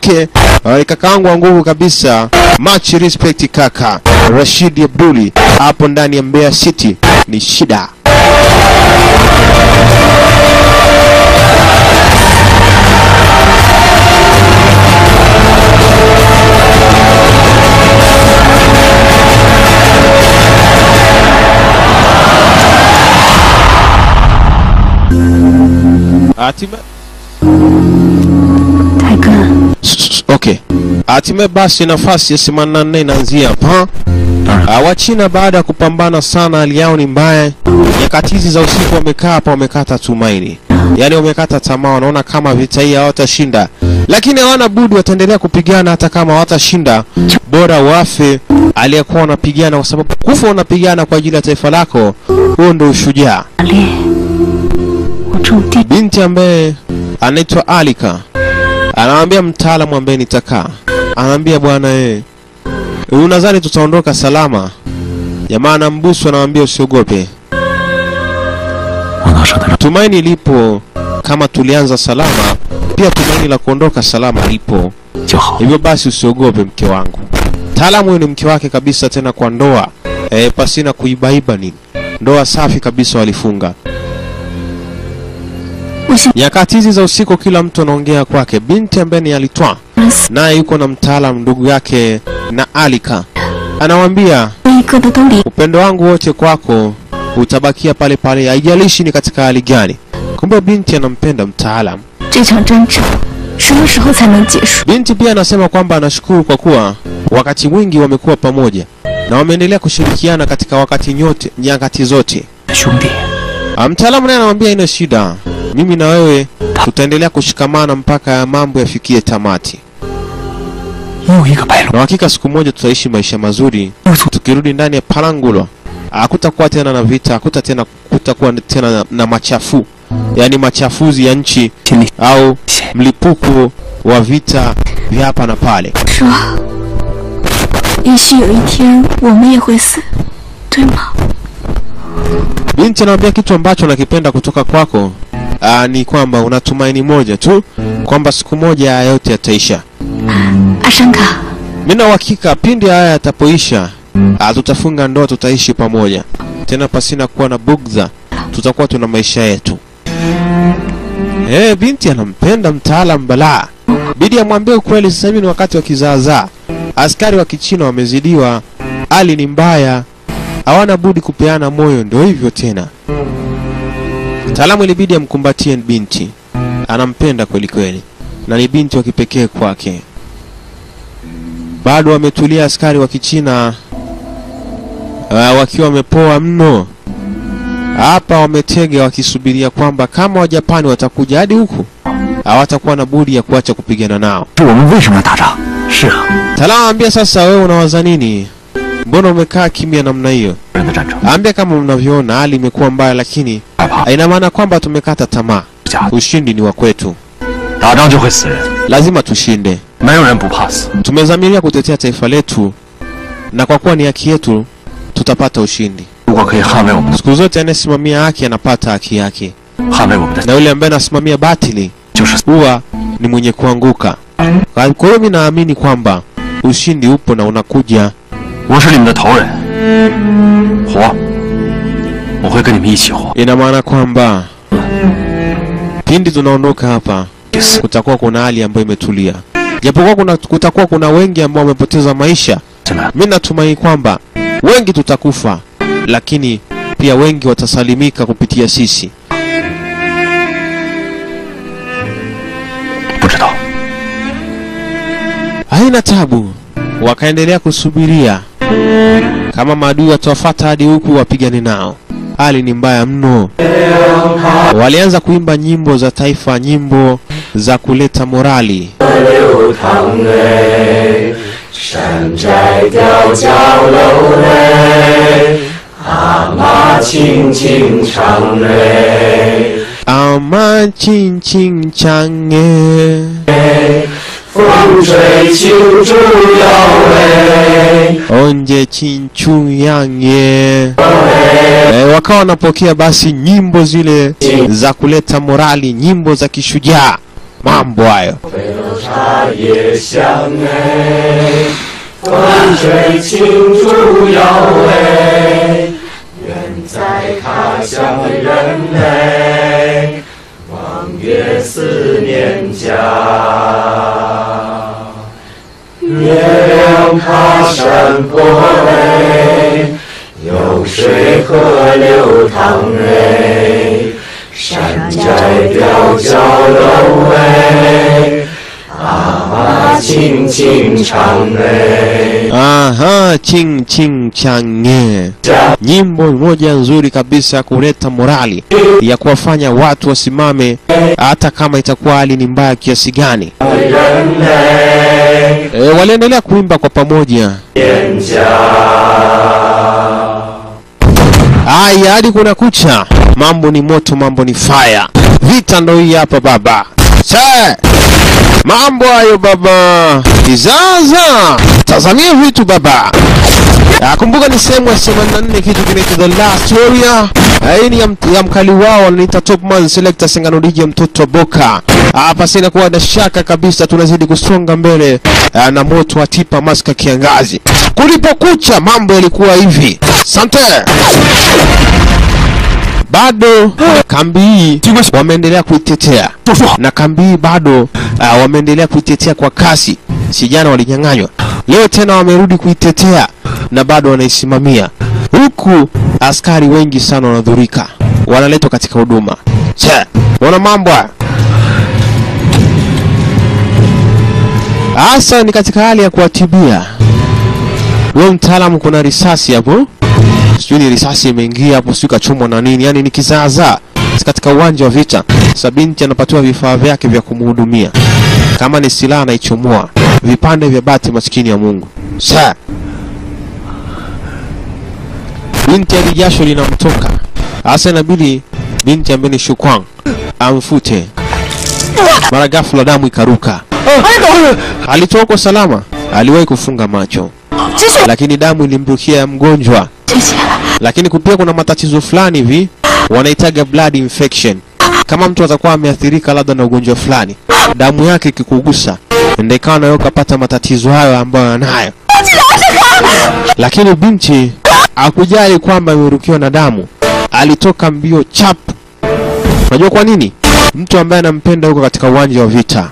Ke, uh, kakaangu wa nguvu kabisa, much respect kaka Rashidi Abduli hapo ndani ya Mbeya City ni shida. Hatimaye 大哥， Okay. Hatimaye basi nafasi ya 84 inaanzia hapa. Ah, Wachina baada ya kupambana sana, hali yao ni mbaya. Nyakati hizi za usiku wamekaa hapa, wamekata tumaini, yaani wamekata tamaa, wanaona kama vita hii hawatashinda, lakini hawana budi, wataendelea kupigana hata kama hawatashinda. Bora wafe aliyekuwa wanapigana, kwa sababu kufa unapigana kwa ajili ya taifa lako, huo ndio ushujaa. 烈，我种地 Binti ambaye anaitwa Alika anamwambia mtaalamu ambaye nitakaa, anaambia bwana eh, unadhani tutaondoka salama? Jamaa anambusu, anamwambia usiogope, 王道生的 tumaini lipo. Kama tulianza salama, pia tumaini la kuondoka salama lipo. 就好。 Hivyo basi usiogope, mke wangu. Mtaalamu huyu ni mke wake kabisa, tena kwa ndoa e, pasina kuibaiba nini, ndoa safi kabisa walifunga. 我想 Nyakati hizi za usiku, kila mtu anaongea kwake. Binti ambaye ni Alitwa 死 naye yuko na mtaalamu ndugu yake na Alika, anawambia 一个的都离， upendo wangu wote kwako utabakia pale pale, haijalishi ni katika hali gani. Kumbe binti anampenda mtaalamu. 这场争吵什么时候才能结束？ Binti pia anasema kwamba anashukuru kwa kuwa wakati mwingi wamekuwa pamoja na wameendelea kushirikiana katika wakati nyote nyakati zote. 兄弟， Ah, Mtaalamu naye anamwambia ina shida, mimi na wewe tutaendelea kushikamana mpaka ya mambo yafikie tamati, 又一个白龙， na hakika siku moja tutaishi maisha mazuri 又从 tukirudi ndani ya Palangulo. Hakutakuwa tena na vita, hakuta tena kutakuwa tena na, na machafu, yaani machafuzi ya nchi 心里 au 险。 mlipuko wa vita vya hapa na pale. 说，也许有一天我们也会死，对吗？ Binti anamwambia kitu ambacho nakipenda kutoka kwako aa, ni kwamba una tumaini moja tu kwamba siku moja haya yote yataisha. 阿山卡， Mimi na uhakika pindi haya yatapoisha, aa, tutafunga ndoa, tutaishi pamoja tena pasina kuwa na bugdha, tutakuwa tuna maisha yetu. Eh, binti anampenda mtaalam balaa, bidi amwambie ukweli. Sasa hivi ni wakati wa kizaazaa, askari wa Kichina wamezidiwa, hali ni mbaya, hawana budi kupeana moyo, ndio hivyo tena. Mtaalamu ilibidi amkumbatie binti, anampenda kweli kweli, na ni binti wa kipekee kwake. Bado wametulia askari wa Kichina uh, wakiwa wamepoa mno hapa, wametega wakisubiria kwamba kama Wajapani watakuja hadi huku hawatakuwa na budi ya kuacha kupigana nao. 是我们为什么要打仗？是啊， Mtaalamu anambia sasa, wewe unawaza nini? Mbona umekaa kimya namna hiyo? 人的战争 Ambia kama mnavyoona hali imekuwa mbaya, lakini 害怕， ina maana kwamba tumekata tamaa. 家 Ushindi ni wa kwetu, 打仗就会死人， lazima tushinde. 没有人不怕死。 Tumezamiria kutetea taifa letu, na kwa kuwa ni haki yetu, tutapata ushindi. 如果可以捍卫我们的， Siku zote anayesimamia haki anapata haki yake, 捍卫我们的， na yule ambaye anasimamia batili 就是 huwa ni mwenye kuanguka. Kwa kwa hiyo mimi naamini kwamba ushindi upo na unakuja. 我是你们的头人，活，我会跟你们一起活。 Ina maana kwamba pindi tunaondoka hapa 死 kutakuwa kuna hali ambayo imetulia, japokuwa kuna, kutakuwa kuna wengi ambao wamepoteza maisha. 真的， Mimi natumai kwamba wengi tutakufa, lakini pia wengi watasalimika kupitia sisi. 不知道。 Haina tabu, wakaendelea kusubiria kama maadui watawafata hadi huku wapigane nao. Hali ni mbaya mno. Walianza kuimba nyimbo za taifa, nyimbo za kuleta morali. 山寨吊脚楼嘞，阿妈轻轻唱嘞， Ama chin chin change 风吹秋竹摇嘞， onje chinchu yange. E, wakawa wanapokea basi nyimbo zile za kuleta morali, nyimbo za kishujaa. mambo hayo 茶叶香哎，风吹青竹摇哎，远在他乡的人哎，望月思念家。月亮爬山坡哎，有水河流淌哎，山寨吊脚楼哎，阿妈轻轻唱哎， aha ching ching change nyimbo moja nzuri kabisa ya kuleta morali ya kuwafanya watu wasimame hata kama itakuwa hali ni mbaya kiasi gani 人哎， e, waliendelea kuimba kwa pamoja 蒹葭。 Aya, hadi kuna kucha, mambo ni moto, mambo ni fire. Vita ndo hii hapa baba. Se, mambo hayo baba, kizaza, tazamia vitu baba. Ah, kumbuka ni sehemu ya 84 kitu kinaitwa The Last Warrior. Ah, Hii ni ya, mt- ya mkali wao wanaita Top Man Selector Sengano DJ mtoto wa Boka. Hapa sina kuwa na shaka kabisa tunazidi kusonga mbele ah, na moto wa tipa maska kiangazi. Kulipokucha mambo yalikuwa hivi. Asante. Bado kambi hii wameendelea kuitetea na kambi hii bado uh, wameendelea kuitetea kwa kasi. Si jana walinyang'anywa, leo tena wamerudi kuitetea na bado wanaisimamia, huku askari wengi sana wanadhurika, wanaletwa katika huduma. Che, wana mambo haya hasa ni katika hali ya kuwatibia. Wewe mtaalamu, kuna risasi hapo sijui ni risasi imeingia hapo, sijui kachomwa na nini, yani ni kizaazaa katika uwanja wa vita. Sasa binti anapatiwa vifaa vyake vya kumhudumia, kama ni silaha anaichomoa vipande vya bati, maskini ya Mungu. Sa binti hadi jasho linamtoka, hasa inabidi binti ambaye ni Shukwang amfute. Mara ghafla damu ikaruka, alitoka salama, aliwahi kufunga macho, lakini damu ilimrukia ya mgonjwa 谢谢了。 lakini pia kuna matatizo fulani hivi wanaitaga blood infection. Kama mtu atakuwa ameathirika labda na ugonjwa fulani, damu yake ikikugusa, ndio ikawa nayo kapata matatizo hayo ambayo anayo. Lakini binti hakujali kwamba amerukiwa na damu, alitoka mbio chap. Unajua kwa nini? Mtu ambaye anampenda yuko katika uwanja wa vita,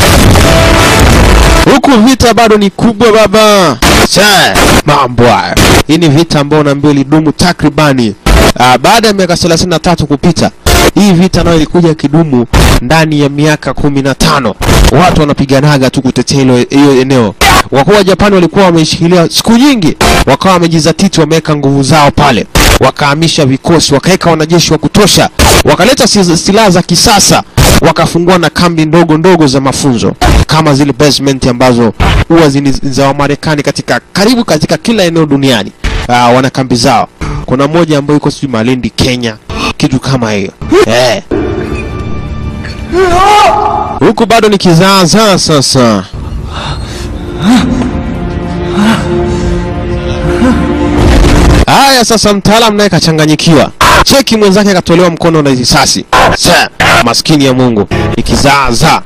huku vita bado ni kubwa baba. Che, mambo haya. Hii ni vita ambayo naambiwa ilidumu takribani ah, baada ya miaka 33 kupita. Hii vita nayo ilikuja kidumu ndani ya miaka kumi na tano. Watu wanapiganaga tu kutetea hilo hiyo eneo. Wakuu wa Japani walikuwa wameishikilia siku nyingi, wakawa wamejizatiti, wameweka nguvu zao pale, wakahamisha vikosi, wakaweka wanajeshi wa kutosha, wakaleta si- silaha za kisasa, wakafungua na kambi ndogo ndogo za mafunzo kama zile basement ambazo huwa zini za Wamarekani katika karibu katika kila eneo duniani. Ah, wana kambi zao. Kuna moja ambayo iko sijui Malindi, Kenya, kitu kama hiyo eh. Huku bado ni kizaazaa sasa. Haya sasa, mtaalamu naye kachanganyikiwa. Cheki mwenzake akatolewa mkono na risasi. Sa, maskini ya Mungu, ni kizaazaa.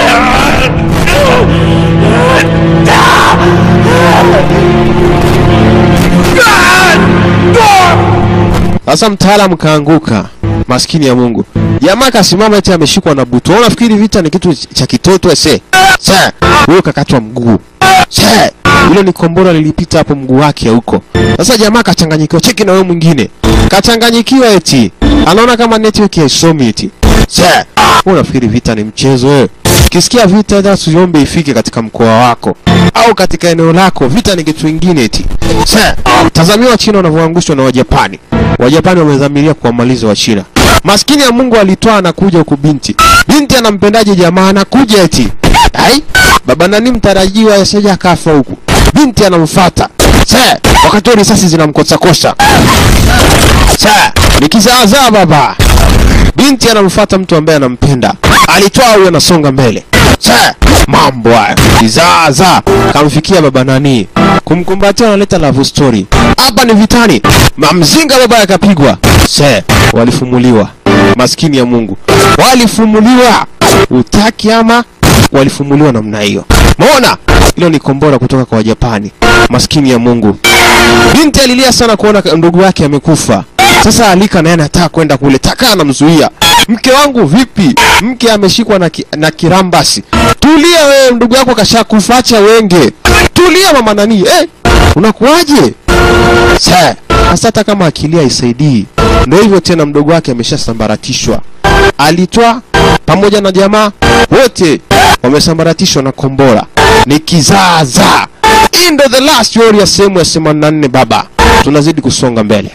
Sasa mtaalamu kaanguka, maskini ya Mungu. Jamaa kasimama eti ameshikwa na butu. Wewe Unafikiri vita ni kitu cha kitoto ese? Sa, huyo kakatwa mguu. Sa, hilo ni kombora lilipita hapo mguu wake huko. Sasa jamaa kachanganyikiwa, cheki na wewe mwingine. Kachanganyikiwa eti. Anaona kama network haisomi eti. Sa, wewe unafikiri vita ni mchezo wewe? Ukisikia vita hata usiombe ifike katika mkoa wako au katika eneo lako. Vita ni kitu kingine eti. Sa, tazamia Wachina wanavyoangushwa na Wajapani. Wajapani wamedhamiria kuwamaliza Wachina. Maskini ya Mungu alitoa anakuja huku binti. Binti anampendaje jamaa anakuja eti. Ai, baba nani mtarajiwa yaseja akafa huku. Binti anamfuata. Sa, wakati huo risasi zinamkosakosa. Sa, ni kizaazaa baba. Binti anamfuata mtu ambaye anampenda. Alitoa huyo anasonga mbele. Sa, mambo haya. Kizaazaa kamfikia baba nani. Kumkumbatia analeta love story. Hapa ni vitani. Mamzinga baba yakapigwa. Se, walifumuliwa. Maskini ya Mungu. Walifumuliwa. Utaki ama walifumuliwa namna hiyo. Umeona? Hilo ni kombora kutoka kwa Wajapani. Maskini ya Mungu. Binti alilia sana kuona ndugu yake amekufa. Sasa Alika naye anataka kwenda kule, Taka anamzuia. Mke wangu vipi? Mke ameshikwa na, ki, na kirambasi. Tulia wewe, ndugu yako kashakufa, acha wenge. Tulia mama nani? Eh, unakuwaje? Sasa hasa hata kama akilia isaidii. Ndio hivyo tena, mdogo wake ameshasambaratishwa. Alitwa pamoja na jamaa wote wamesambaratishwa na kombora. Ni kizaazaa. Hii ndo the last warrior sehemu ya 84 baba. Tunazidi kusonga mbele.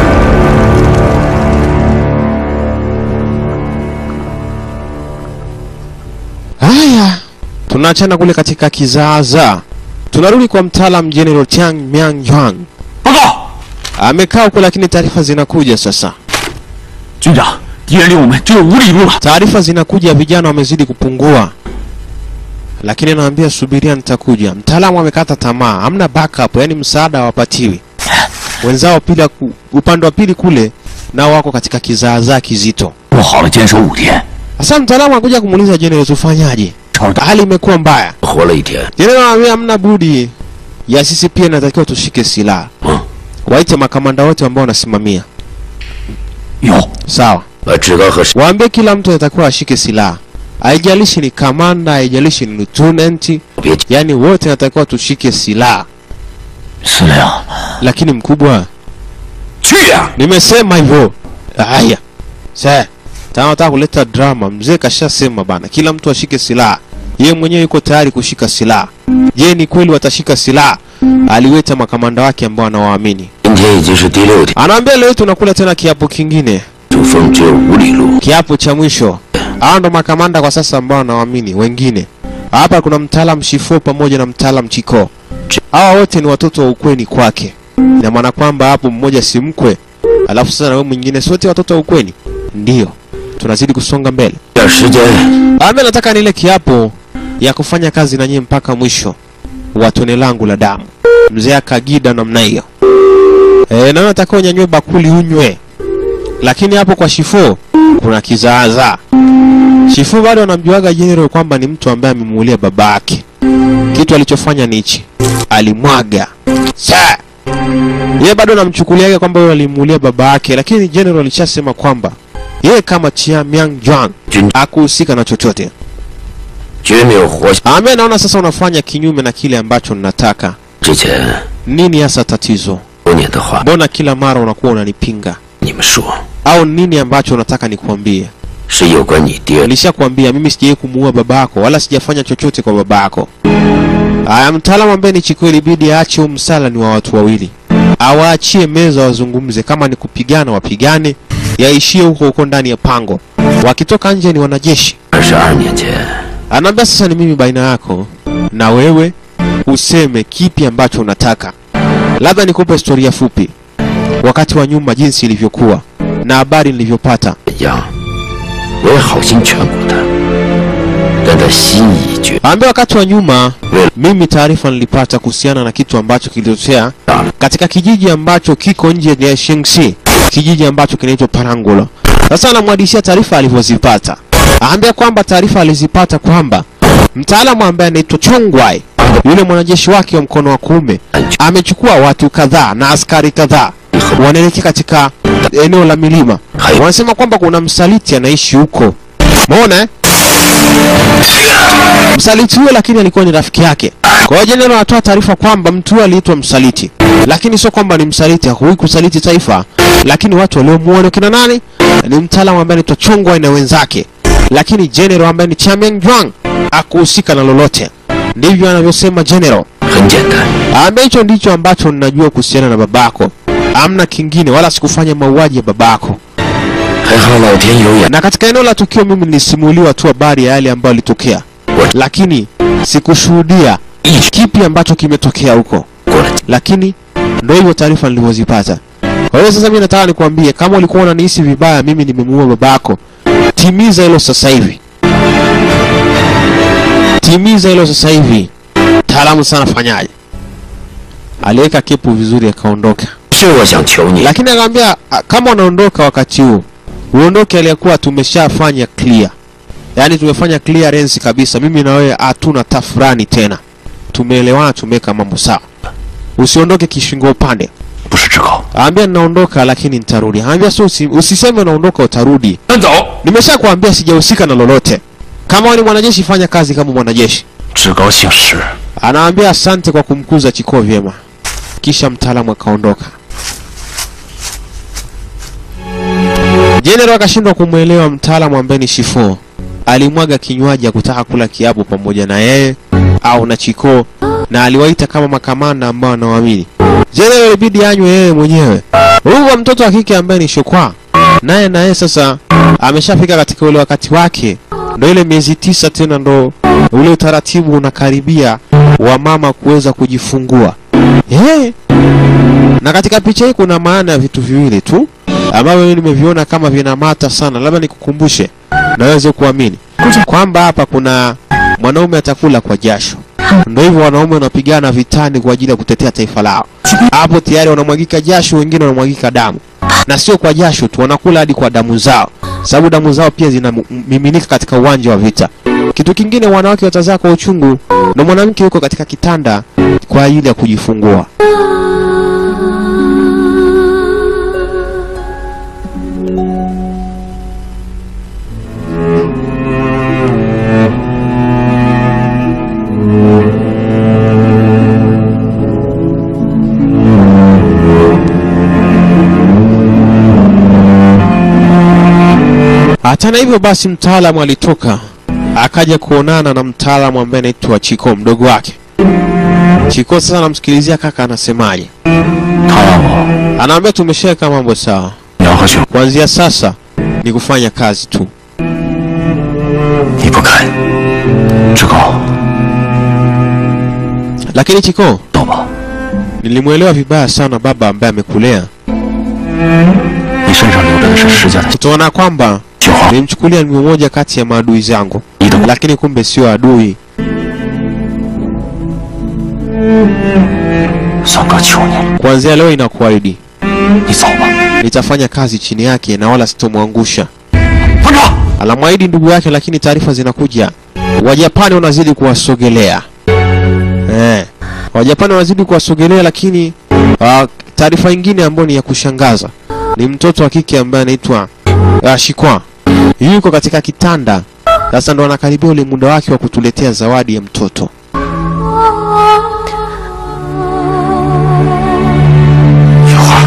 Haya, tunaachana kule katika kizaazaa. Tunarudi kwa mtaalam General Tiang Miang Yuan. 报告， Amekaa huko lakini taarifa zinakuja sasa. 军长，敌人离我们只有五里路了。 Taarifa zinakuja, vijana wamezidi kupungua, lakini anaambia subiria, nitakuja. Mtaalamu amekata tamaa, hamna backup, yani msaada hawapatiwi. Wenzao pili, upande wa pili kule nao wako katika kizaazaa kizito. 不好了，坚守五天， Sasa mtaalamu anakuja kumuuliza General, tufanyaje? 超大 Hali imekuwa mbaya. 活了一天， General anamwambia hamna budi ya sisi pia inatakiwa tushike silaha. 嗯， Waite makamanda wote ambao wanasimamia. 有， Sawa. 我知道和 Waambie kila mtu anatakiwa ashike silaha, haijalishi ni kamanda, haijalishi ni lieutenant, 别 yani wote natakiwa tushike silaha. 司令 Lakini mkubwa, 去呀、 nimesema hivyo. Haya sasa, tena nataka kuleta drama. Mzee kashasema bana, kila mtu ashike silaha. Yeye mwenyewe yuko tayari kushika silaha. Je, ni kweli watashika silaha? Aliweta makamanda wake ambao anawaamini. 今天已经是第六天， Anaambia leo tunakula tena kiapo kingine, 主峰只有五里路， kiapo cha mwisho. Hawa ndo makamanda kwa sasa ambao wanawaamini wengine. Hapa kuna mtaalam Shifo pamoja na mtaalam Chiko. Hawa wote ni watoto wa ukweni kwake. Ina maana kwamba hapo mmoja si mkwe, alafu sasa na wewe mwingine sote watoto wa ukweni. Ndiyo, tunazidi kusonga mbele. 点时间 Ame nataka nile kiapo ya kufanya kazi na nyie mpaka mwisho wa tone langu la damu. Mzee akagida namna hiyo. E, na nataka unyanywe bakuli unywe, lakini hapo kwa Shifo kuna kizaazaa. Shifo bado anamjuaga General kwamba ni mtu ambaye amemuulia baba yake. Kitu alichofanya ni hichi, alimwaga sa yeye bado anamchukuliaga kwamba yeye alimuulia baba yake, lakini General alishasema kwamba yeye kama Chia Miang Juan 军 hakuhusika na chochote. 绝没有活下 Ame naona sasa unafanya kinyume na kile ambacho ninataka. 之前 Nini hasa tatizo? 多年的话， Mbona kila mara unakuwa unanipinga? 你们说 Au nini ambacho unataka nikuambie? 是有关你爹 Nilishakwambia mimi sijawahi kumuua baba yako wala sijafanya chochote kwa baba yako. Aya, mtaalamu ambaye ni Chiko ilibidi aache huu msala ni wa watu wawili, awaachie meza wazungumze. Kama ni kupigana wapigane, yaishie huko huko ndani ya pango. Wakitoka nje ni wanajeshi. 二十二年前， Anaambia sasa ni mimi baina yako na wewe, useme kipi ambacho unataka. Labda nikupe historia fupi, wakati wa nyuma jinsi ilivyokuwa na habari nilivyopata. 怎样？我也好心劝过他，但他心已决。 Ambia wakati wa nyuma mimi taarifa nilipata kuhusiana na kitu ambacho kilitokea katika kijiji ambacho kiko nje ya Shengsi, kijiji ambacho kinaitwa Parangulo. Sasa anamwadishia taarifa alivyozipata. Aambia kwamba taarifa alizipata kwamba mtaalamu ambaye anaitwa Chongwai, yule mwanajeshi wake wa mkono wa kuume, amechukua watu kadhaa na askari kadhaa wanaelekea katika eneo la milima. Wanasema kwamba kuna msaliti anaishi huko. Umeona eh? Msaliti huyo lakini alikuwa ni rafiki yake. Kwa hiyo jenerali anatoa taarifa kwamba mtu huyo aliitwa msaliti, lakini sio kwamba ni msaliti, hakuwahi kusaliti taifa, lakini watu waliomuona kina nani? Ni mtaalamu ambaye anaitwa Chongwai na wenzake, lakini general ambaye ni Chamian Juang akuhusika na lolote. Ndivyo anavyosema general. 很简单， Ambaye hicho ndicho ambacho ninajua kuhusiana na babako, amna kingine, wala sikufanya mauaji ya babako. 还好老天有眼， Na katika eneo la tukio mimi nilisimuliwa tu habari ya yale ambayo yalitokea, lakini sikushuhudia kipi ambacho kimetokea huko, 过了 lakini ndio hivyo taarifa nilivyozipata. Kwa hiyo sasa mimi nataka nikwambie, kama ulikuwa unanihisi vibaya, mimi nimemuua babako, timiza hilo sasa hivi, timiza hilo sasa hivi. Taalamu sana, fanyaje? Aliweka kepu vizuri, akaondoka. 是我想求你， lakini akamwambia "Ah, kama unaondoka wakati huu uondoke aliyekuwa tumeshafanya clear yaani tumefanya clearance kabisa mimi na wewe hatuna tafurani tena tumeelewana tumeweka mambo sawa usiondoke kishingo upande 不是志高， Ambia ninaondoka lakini nitarudi. Ambia sio usi, usiseme unaondoka utarudi. 先走。 Nimeshakwambia sijahusika na lolote. Kama wewe ni mwanajeshi fanya kazi kama mwanajeshi. 志高姓石， Anaambia asante kwa kumkuza Chiko vyema. Kisha mtaalamu akaondoka. General akashindwa kumwelewa mtaalamu ambaye ni Shifo. Alimwaga kinywaji ya kutaka kula kiapo pamoja na yeye au na Chiko na aliwaita kama makamanda ambao anawaamini. General ilibidi anywe yeye mwenyewe. Huyu wa mtoto wa kike ambaye ni Shokwa naye naye sasa ameshafika katika ule wakati wake, ndo ile miezi tisa tena ndo ule utaratibu unakaribia wa mama kuweza kujifungua. Eh, na katika picha hii kuna maana ya vitu viwili tu ambavyo mimi nimeviona kama vinamata sana, labda nikukumbushe naweze kuamini kwamba hapa kuna mwanaume atakula kwa jasho. Ndio hivyo wanaume wanapigana vitani kwa ajili ya kutetea taifa lao. Hapo tayari wanamwagika jasho, wengine wanamwagika damu, na sio kwa jasho tu, wanakula hadi kwa damu zao, sababu damu zao pia zinamiminika katika uwanja wa vita. Kitu kingine, wanawake watazaa kwa uchungu, na mwanamke yuko katika kitanda kwa ajili ya kujifungua. Hata na hivyo basi, mtaalamu alitoka akaja kuonana na mtaalamu ambaye anaitwa Chiko, mdogo wake. Chiko sasa anamsikilizia kaka anasemaje, 他让我 anaambia tumeshaweka mambo sawa, 娘和雪， kuanzia sasa ni kufanya kazi tu. 你不肯。志高， Lakini Chiko, 走吧， nilimwelewa vibaya sana baba ambaye amekulea, 你身上流着的是石家的 utaona kwamba 血号， nilimchukulia ni mmoja kati ya maadui zangu, 你的 lakini kumbe sio adui. 三哥求你了， Kuanzia leo inakuahidi 你走吧。 nitafanya kazi chini yake na wala sitomwangusha. 班长， Anamwahidi ndugu yake, lakini taarifa zinakuja, Wajapani wanazidi kuwasogelea. Eh, Wajapani wanazidi kuwasogelea, lakini uh, taarifa nyingine ambayo ni ya kushangaza ni mtoto wa kike ambaye anaitwa uh, Shikwa yuko katika kitanda sasa, ndo anakaribia ule muda wake wa kutuletea zawadi ya mtoto. 雪花，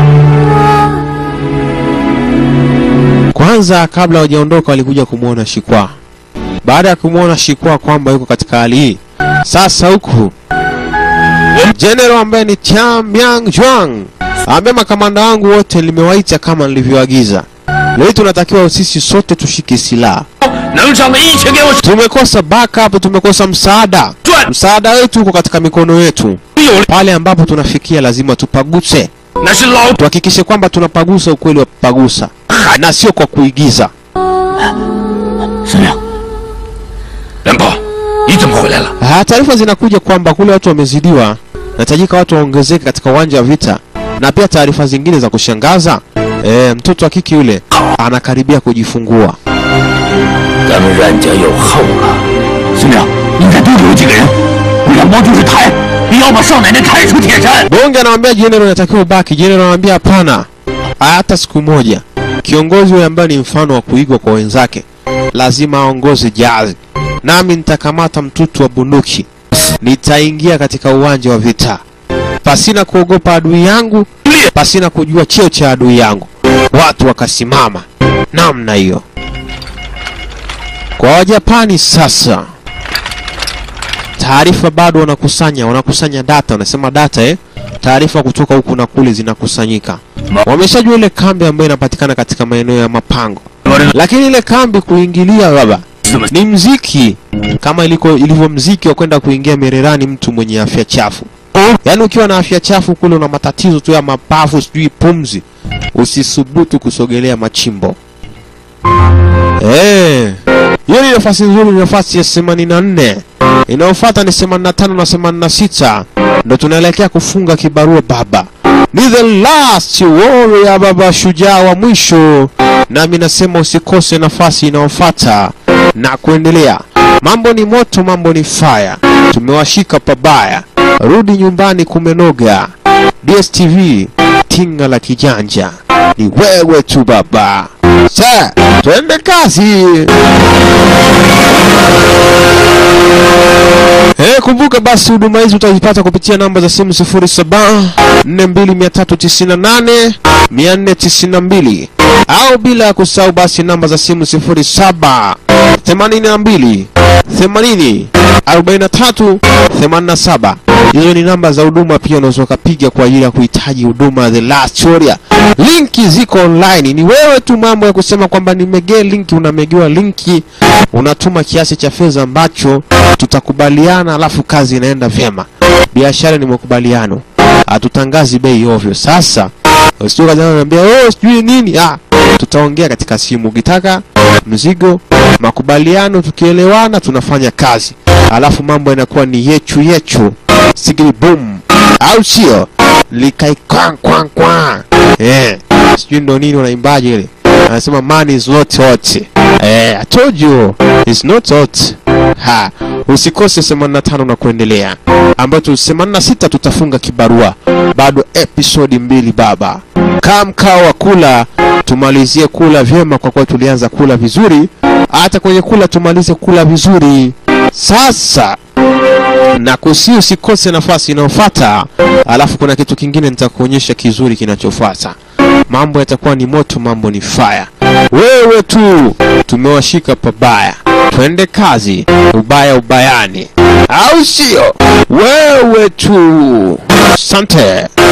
Kwanza kabla hawajaondoka walikuja kumwona Shikwa. Baada ya kumwona Shikwa kwamba yuko katika hali hii, sasa huku General ambaye ni Tian Yang Juang ambaye makamanda wangu wote limewaita kama nilivyoagiza. Leo hii tunatakiwa sisi sote tushike silaha. 能上的一起给我 Tumekosa backup, tumekosa msaada. 转， Msaada wetu uko katika mikono yetu. 有 Pale ambapo tunafikia lazima tupaguse, 那是老 tuhakikishe kwamba tunapagusa ukweli wa kupagusa na sio kwa kuigiza. 司令。连宝，你怎么回来了？ Ah, taarifa zinakuja kwamba kule watu wamezidiwa, nahitajika watu waongezeke katika uwanja wa vita, na pia taarifa zingine za kushangaza e, mtoto wa kike yule anakaribia kujifungua. 咱们冉家有后了。司令，应该多留几个人。两包就是抬，你要把少奶奶抬出铁山。 Bonge anamwambia jenerali anatakiwa ubaki. Jenerali anamwambia hapana, hata siku moja. Kiongozi huyo ambaye ni mfano wa kuigwa kwa wenzake lazima aongoze jazi, nami nitakamata mtutu wa bunduki, nitaingia katika uwanja wa vita pasina kuogopa adui yangu, pasina kujua cheo cha adui yangu. Watu wakasimama namna hiyo. Kwa Wajapani sasa, taarifa bado wanakusanya, wanakusanya data, wanasema data eh, taarifa kutoka huku na kule zinakusanyika. Wameshajua ile kambi ambayo inapatikana katika maeneo ya mapango, lakini ile kambi kuingilia baba ni mziki kama iliko ilivyo mziki wa kwenda kuingia Mererani mtu mwenye afya chafu. Yaani ukiwa na afya chafu kule una matatizo tu ya mapafu, sijui pumzi, usisubutu kusogelea machimbo. Eh, hiyo ni nafasi nzuri, ni nafasi ya 84. Inayofuata ni 85 na 86, ndo tunaelekea kufunga kibarua baba. Ni the last warrior baba, shujaa wa mwisho. Nami nasema usikose nafasi inayofuata na kuendelea. Mambo ni moto, mambo ni fire, tumewashika pabaya. Rudi nyumbani kumenoga. DSTV tinga la kijanja ni wewe tu baba. Sa, twende kazi. Eh, kumbuka basi huduma hizi utazipata kupitia namba za simu 07 42398 492 au bila ya kusahau basi namba za simu 07 82 80 43 87. Hizo ni namba za huduma, pia unaweza ukapiga kwa ajili ya kuhitaji huduma The Last Warrior. Linki ziko online, ni wewe tu mambo ya kusema kwamba nimegee linki, unamegewa linki, unatuma kiasi cha fedha ambacho tutakubaliana, alafu kazi inaenda vyema. Biashara ni makubaliano, hatutangazi bei ovyo. Sasa usije kaza niambia oh, sijui nini. Ah, tutaongea katika simu. Ukitaka mzigo, makubaliano, tukielewana tunafanya kazi, alafu mambo yanakuwa ni yechu yechu, sigili boom, au sio? Likai kwang kwang kwang. Eh, sijui ndo nini wanaimbaje ile anasema man is not hot. Eh, I told you it's not hot. Ha, usikose 85 na kuendelea, ambayo tu 86 tutafunga kibarua, bado episodi mbili baba. Kaa mkao wa kula, tumalizie kula vyema, kwa kuwa tulianza kula vizuri. Hata kwenye kula tumalize kula vizuri. Sasa na kusi usikose nafasi inayofuata, alafu kuna kitu kingine nitakuonyesha kizuri kinachofuata. Mambo yatakuwa ni moto, mambo ni fire. Wewe tu tumewashika pabaya, twende kazi, ubaya ubayani, au sio? Wewe tu, asante.